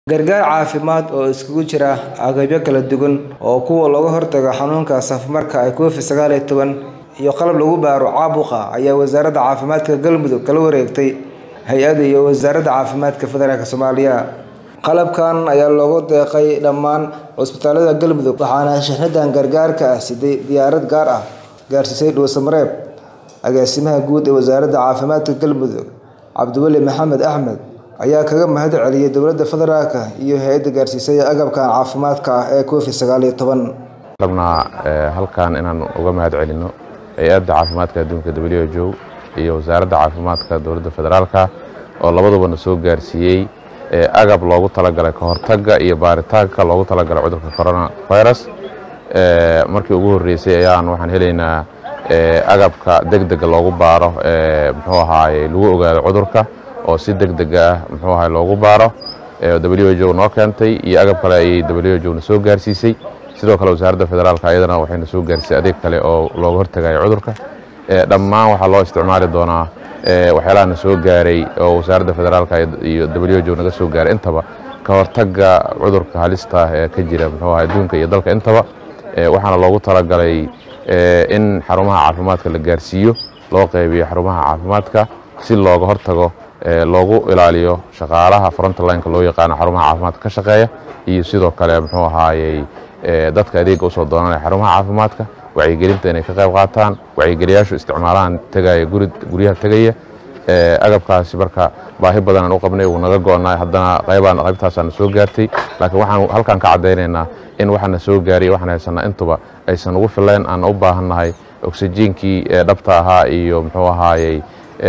gargaar caafimaad oo iskugu jira agabyo kala duwan oo kuwa looga hortago xanuunka safmarka ee covid sagaal iyo toban iyo qalab lagu baaro caabuqa ayaa wasaaradda caafimaadka galmudug kala wareegtay hay-adda iyo wasaaradda caafimaadka federaalk soomaaliya qalabkan ayaa loogu deeqay dhammaan cusbitaalada galmudug waxaana shixnadan gargaarka ah siday diyaarad gaar ah gaarsiisay dhuusamareeb agaasimaha guud ee wasaaradda caafimaadka galmudug cabdiweli maxamed axmed ayaa kaga mahad celiyay dowladda federaalk iyo hay-adda gaarsiisay agabkan caafimaadka ah ee covid sagaal iyo toban rabnaa halkan inaan uga mahad celino hay-adda caafimaadka adduunka w h o iyo wasaaradda caafimaadka dowladda federaalka oo labaduba na soo gaarsiiyey agab loogu talagalay ka hortagga iyo baaritaanka loogu talagalay cudurka corona virus markii ugu horreysay ayaan waxaan helaynaa agabka deg dega loogu baaro muxuu ahaaye lagu ogaado cudurka oo si deg dega ah muxuu ahaye loogu baaro w h o noo keentay iyo agab kale ayay w h o na soo gaarsiisay sidoo kale wasaaradda federaalka ayadana waxayna soo gaarsiisay adeeg kale oo looga hortagayo cudurka dhammaan waxaa loo isticmaali doonaa waxyaalaha na soo gaaray oo wasaaradda federaalka iyo w h o naga soo gaaray intaba ka hortagga cudurka halista ee ka jira muxuu ahay adduunka iyo dalka intaba waxaana loogu talagalay in xarumaha caafimaadka la gaarsiiyo loo qaybiyo xarumaha caafimaadka si looga hortago loogu ilaaliyo shaqaalaha frontlineka loo yaqaano xarumaha caafimaadka ka shaqeeya iyo sidoo kale muxuu ahaayey dadka adeega usoo doonanaya xarumaha caafimaadka wacyigelinta inay ka qayb qaataan wacyigeliyaashu isticmaalahan tegaya guryaha tegaya agabkaasi marka baahi badanaan u qabnay wuu naga go-naa haddana qaybaan qaybtaasaana soo gaartay laakiin waxaan halkan ka caddaynaynaa in waxaana soo gaariy waxaan haysanaa intuba aysan ugu filayn aan u baahannahay oksijiinkii dhabta ahaa iyo muxuu ahaayey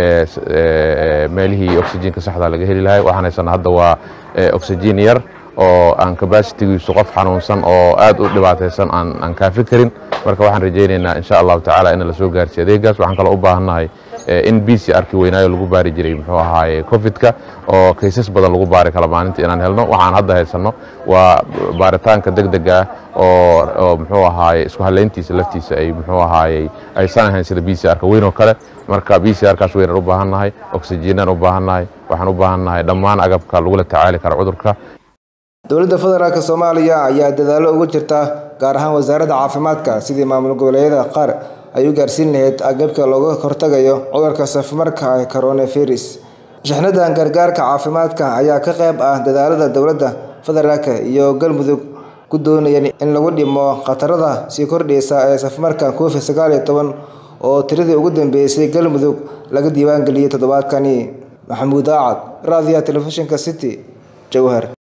meelihii oksijiinka saxda laga heli lahay waxaan haysanaa hadda waa oksijiin yar oo aan kabasitigiisu qof xanuunsan oo aad u dhibaataysan aan kaafi karin marka waxaan rajaynaynaa insha allahu tacaala in la soo gaarsiiyo adeegaas waxaan kaloo u baahannahay in b c arki weynaayo lagu baari jiray muxuu ahaaye covidka oo kaysas badan lagu baari kala maalinta inaan helno waxaan hadda haysanno waa baaritaanka deg dega ah oo muxuu ahaaye isku halayntiisa laftiisa ay muxuu ahaayey aysan ahayn sida b c arka weyn oo kale marka b c arkaas weynaan u baahannahay oksijiinaan u baahannahay waxaan u baahannahay dhammaan agabka lagula tacaali kara cudurka dowladda federaalk soomaaliya ayaa dadaallo ugu jirta gaar ahaan wasaaradda caafimaadka sidii maamul goboleedyada qaar ay u gaarsiin lahayd agabka looga hortagayo cudurka safmarka ee coronavirus shixnadan gargaarka caafimaadka ayaa ka qayb ah dadaalada dowladda federaalk iyo galmudug ku doonayeen in lagu dhimo khatarada sii kordhaysa ee safmarka covid sagaal iyo toban oo tiradii ugu dambeysay galmudug laga diiwaangeliyey toddobaadkani maxamuud aacad raadiyaha telefishinka city jowhar